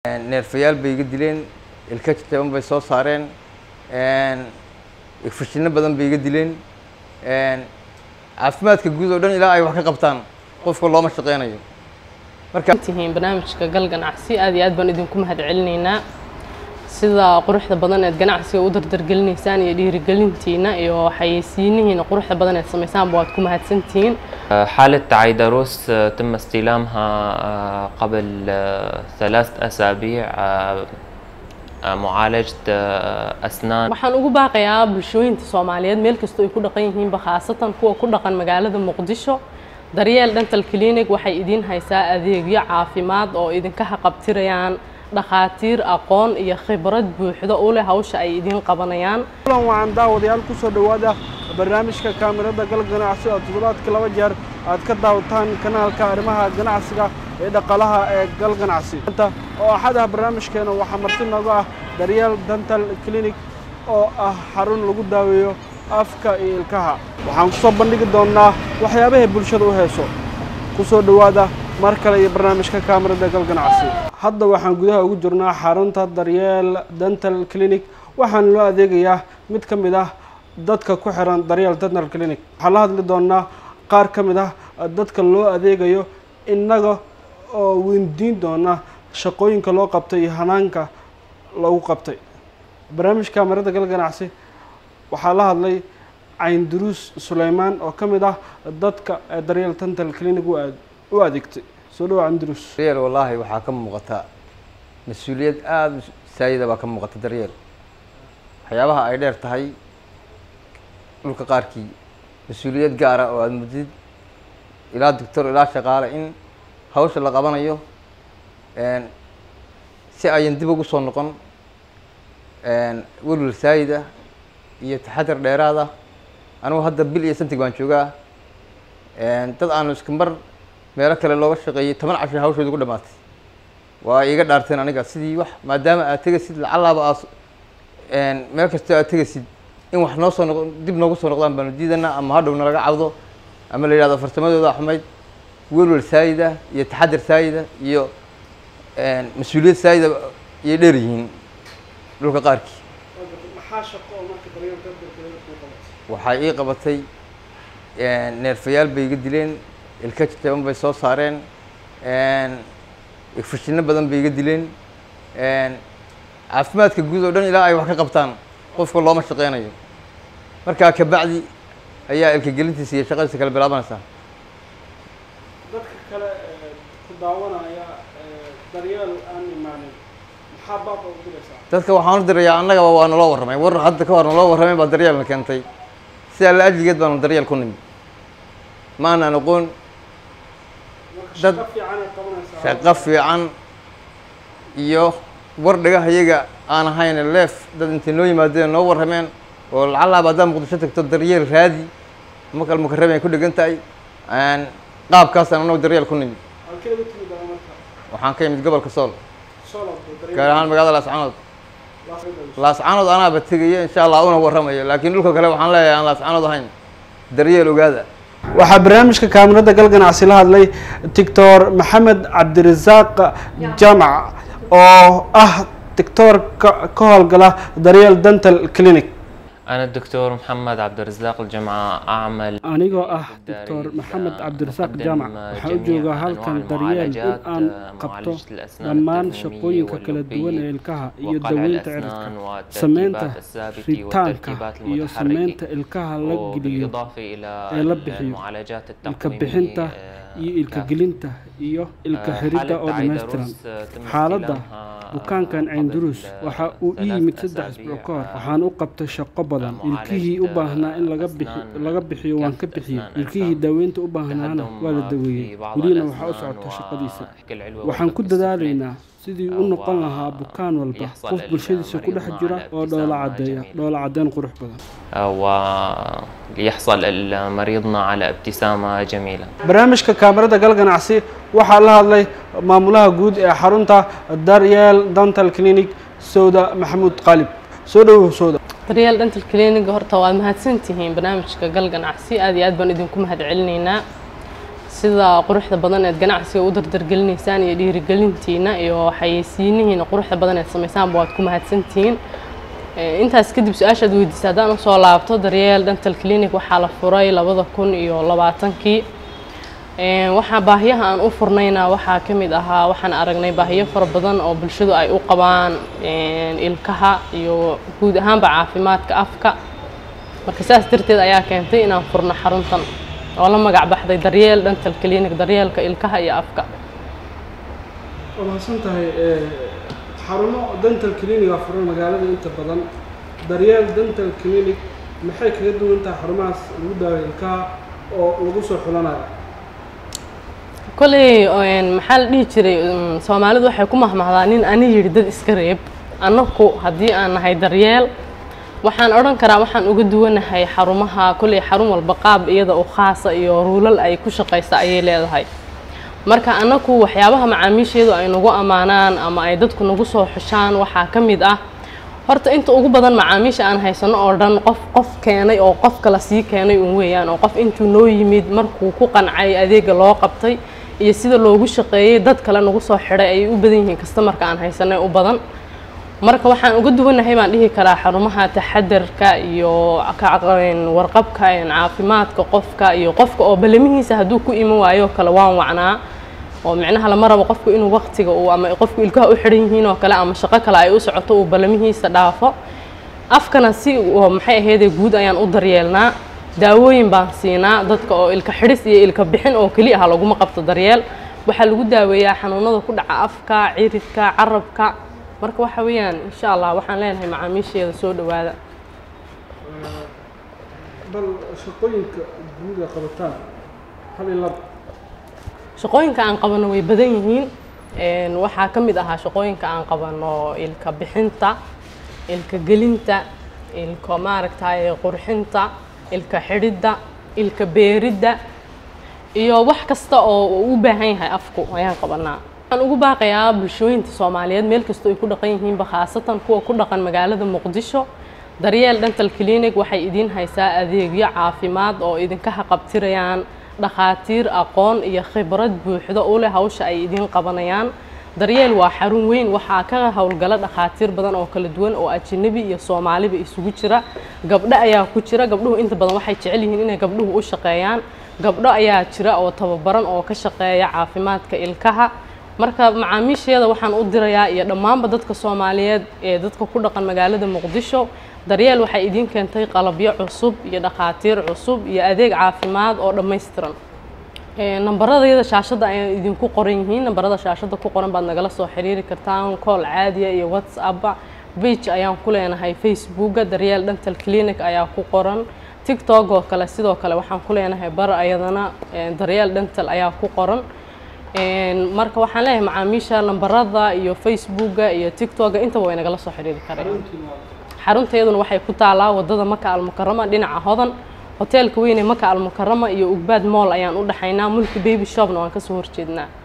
neerfayaal bay iga dileen ilka jajaban bay soo saareen fashinno badan bay iga dileen caafimaadka guud oo dhan ilaa ay wax ka qabtaan qofka looma shaqeynayo marka tihiin barnaamijka gal ganacsi aad iyo aad baan idinku mahad celinaynaa sida quruxda badan eed ganacsiga u dardargelinaysaan iyo dhiirigelintiina iyo xayeysiinihiina quruxda badan eed samaysaanba waad ku mahadsantihiin حالة عيدروس تم استلامها قبل ثلاث أسابيع معالجة أسنان waxaan ugu baaqayaa bulshooyinka soomaaliyeed meel kastoo ay ku dhaqan yihiinba khaasatan kuwa ku dhaqan magaalada muqdisho daryeel dental clinic waxay idiin haysaa adeegyo caafimaad oo idinka haqabtirayaan dhakhaatiir aqoon iyo khibrad buuxda u leh hawsha ay idiin qabanayaan kulan waxaan daawadayaal ku soo dhowaada barnaamijka kaamirada gal ganacsi oo toddobaadka laba jeer aad ka daawataan kanaalka arrimaha ganacsiga ee dhaqaalaha ee gal ganacsi oo axadaha barnaamijkeena waxaa marti nooga ah daryeel dental clinic oo ah xarun lagu daaweeyo afka iyo ilkaha waxaan ku soo bandhigi doonnaa waxyaabahay bulshada u heeso ku soo dhowaada mar kale iyo barnaamijka kaamirada gal ganacsi hadda waxaan gudaha ugu jirnaa xarunta daryeel dental clinic waxaana loo adeegayaa mid ka mid ah dadka ku xiran daryeel dental clinic waxaan la hadli doonnaa qaar ka mid ah dadka loo adeegayo innaga oo weydiin doona shaqooyinka loo qabtay iyo hanaanka lagu qabtay barnaamijka kaamirada gal ganacsi waxaa la hadlay caynduruus suleymaan oo ka mid ah dadka daryeel dental clinic u adeegtay soo dhawa caynduruus daryeel wallaahi waxaa ka muuqata mas-uuliyad aada saayida baa ka muuqata daryeel waxyaabaha ay dheer tahay dhulka qaarkii mas-uuliyad gaara oo aada mudid ilaa doctor ilaa shaqaale in hawsha la qabanayo si ayan dib ugu soo noqon welwel saayida iyo taxadar dheeraada anigu hadda bil iyo santig baan joogaa dad aanu iska mar meelo kale looga shaqeeyey toban casho hawshooda ku dhamaatay waa iiga dhaarteen aniga sidii wax maadaama aad tegasid lacallaaba aad meel kastoo aad tegasid in wax noo soo noq dib noogu soo noqdaan baanu diidanaa ama hadhow nalaga cawdo ama la yidhahdo farsamadooda xumayd welwel saayida iyo taxadar saayida iyo mas-uuliyad saayida iyay dheer yihiin dhulka qaarkii waxaa ii qabatay neerfayaal bay iga dileen ilka jajaban bay soo saareen fashinno badan bay iga dileen caafimaadka guud oo dhan ilaa ay wax ka qabtaan qofka looma shaqeynayo markaa kabacdi ayaa ilka gelintiisa iyo shaqadiisa kale bilaabanaysaa dadka kale ku daawanaya daryeel aan imaanin maxaa baaba u diraysaa dadka waxaan u dirayaa annagaba waa naloo warramay war hadda ka hor naloo warramay baa daryeelna keentay sidaa la ajligeed baanu daryeel ku nimi ma aanaan aqoon dad shaqo fiican ay qabanaysaa shaqo fiican iyo war dhagaha iyaga aan ahayn leef dad intay noo yimaadeen noo warrameen oo lacallaaba haddaad muqdisho tagto daryeel raadi makal mukarramay ku dhegan tahay qaabkaasaan annagu daryeel ku nimi halkeeda timid aa marka waxaan ka imid gobolka sool solod gaar ahaan magaalada laascanood daryeel laascanood anaaba tegaya insha allah una warramayo laakiin dhulka kale waxaan leeyahay aan laascanood ahayn daryeel ogaada waxaa barnaamijka kaamirada gal ganacsi la hadlay doctor maxamed cabdirasaaq jaamac oo ah doctor ka ka howlgala daryeel dental clinic أنا الدكتور محمد عبد الرزاق الجمعة أعمل anigoo ah doctor maxamed cabdirasaaq jaamac waxaa u joogaa halkan daryeel in aan qabto dhammaan shaqooyinka kala duwan ee ilkaha iyo daweynta cirifka sameynta ritaanka iyo sameynta ilkaha la geliyo ee la bixiyo ilka bixinta iyo ilka gelinta iyo ilka xiridda oo dhammaystiran xaaladda bukaankan caynduruus waxa uu ii yimid saddex isbuuc ka hor waxaan u qabtay shaqo badan ilkihii u baahnaa in laga bixi laga bixiyo waan ka bixiyey ilkihii daaweynta u baahnaana waa la daweeyey welina waxaa u socota shaqadiisa waxaan ku dadaalaynaa sidii u noqon lahaa bukaan walba qof bulshadiisa ku dhex jira oo dhoola caddeeya dhoola caddeyn qurux badan وليحصل مريضنا على ابتسامة جميلة barnaamijka kaamirada gal ganacsi waxaa la hadlay maamulaha guud ee xarunta daryeel dental clinic sowda maxamuud qaalib soo dhowow sowda daryeel dental clinic horta waad mahadsantihiin barnaamijka gal ganacsi aad iyo aad baan idinku mahad celinaynaa sida quruxda badan eed ganacsiga u dardargelinaysaan iyo dhiirigelintiina iyo xayeysiinihiina quruxda badan eed samaysaanba waad ku mahadsantihiin Ee, intaas kadib su-aashaad weydiisay haddaan usoo laabto daryeel dental clinic waxaa la furay labada kun iyo labaatankii Ee, waxaa baahiyaha aan u furnayna waxaa ka mid ahaa waxaan aragnay baahiyo fara badan oo bulshadu ay u qabaan een, ilkaha iyo guud ahaanba caafimaadka afka marka saas darteed ayaa keentay inaan furno xaruntan oo la magac baxday daryeel dental clinic daryeelka ilkaha iyo afka waa mahadsan tahay ee, xarumo dental cliniga furan magaalada inta badan daryeel dental clinic maxay kaga duwan tahay xarumahaas lagu daaweeyo ilkaha oo lagu soo xulanayo koley een, maxaa la dhihi jiray um, soomaalidu waxay ku mahmahdaa nin ani yidhi dad iska reeb annaku haddii aan nahay daryeel waxaan odhan karaa waxaan uga duwanahay xarumaha koley xarun walba qaab iyada u khaasa iyo ruulal ay ku shaqaysa ayay leedahay marka annaku waxyaabaha macaamiisheedu ay nagu ammaanaan ama ay dadku nagu soo xushaan waxaa ka mid ah horta inta ugu badan macaamiisha aan haysano oo dhan qof qof keenay oo qof kala sii keenay un weeyaan oo qof intuu noo yimid markuu ku qancay adeega loo qabtay iyo sida loogu shaqeeyey dad kale nagu soo xidhay ayay u badan yihiin kastamarka aan haysanay u badan marka waxaan uga duwanahay baan dhihi karaa xarumaha taxadarka iyo ka- een, warqabka een, caafimaadka qofka iyo qofka oo balamihiisa hadduu ku iman waayo kale waan wacnaa oo micnaha lama rabo qofku inuu waqtiga uu ama qofku ilkaha u xidhan yihiin oo kale ama shaqo kale ay u socoto uu balamihiisa dhaafo afkana si oo maxay ahaydee guud ayaan u daryeelnaa daawooyin baan siinaa dadka oo ilka xidhis iyo ilka bixin oo keli ah laguma qabto daryeel waxaa lagu daaweeyaa xanuunada ku dhaca afka ciridka carabka marka waxa weeyaan insha allah waxaan leenahay macaamiisheeda soo dhowaada bal shaqooyinka guud ee qabataan hal iyo laba shaqooyinka aan qabano way badan yihiin Een, waxaa ka mid ahaa shaqooyinka aan qabano ilka bixinta ilka gelinta ilka maaragtay qurxinta ilka xidhidda ilka beeridda iyo wax kasta oo uu u baahan yahay afku ayaan qabanaa waxaan ugu baaqayaa bulshooyinta soomaaliyeed meel kastoo ay ku dhaqan yihiinba khaasatan kuwa ku dhaqan magaalada muqdisho daryeel dental clinic waxay idiin haysaa adeegyo caafimaad oo idinka haqabtirayaan dhakhaatiir aqoon iyo khibrad buuxda u leh hawsha ay idiin qabanayaan daryeel waa xarun weyn waxaa ka howlgala dhakhaatiir badan oo kala duwan oo ajnabi iyo soomaaliba isugu jira gabdho ayaa ku jira gabdhuhu inta badan waxay jecel yihiin inay gabdhuhu u shaqeeyaan gabdho ayaa jira oo tababaran oo ka shaqeeya caafimaadka ilkaha marka macaamiisheeda waxaan u dirayaa iyo dhammaanba dadka soomaaliyeed ee dadka ku dhaqan magaalada muqdisho daryeel waxay idiin keentay qalabyo cusub iyo dhakhaatiir cusub iyo adeeg caafimaad oo dhammaystiran Ee, nambaradayada shaashadda ayay idinku qoran yihiin nambarada shaashadda ku qoran baad nagala soo xiriiri kartaan call caadiya iyo whatsapp page ayaan ku leenahay facebooka daryeel dental clinic ayaa ku qoran tiktok oo kale sidoo kale waxaan ku leenahay bar ayadana ee, daryeel dental ayaa ku qoran Een, marka waxaan leeyahay macaamiisha nambarada iyo facebooka iyo tiktoka intaba way nagala soo xiriiri kareen xarunteeduna waxay ku taalaa wadada maka almukarama dhinaca hodan hoteelka weyne maka almukarama iyo ugbaad mool ayaan u dhaxaynaa mulki baby shopna waan kasoo horjeednaa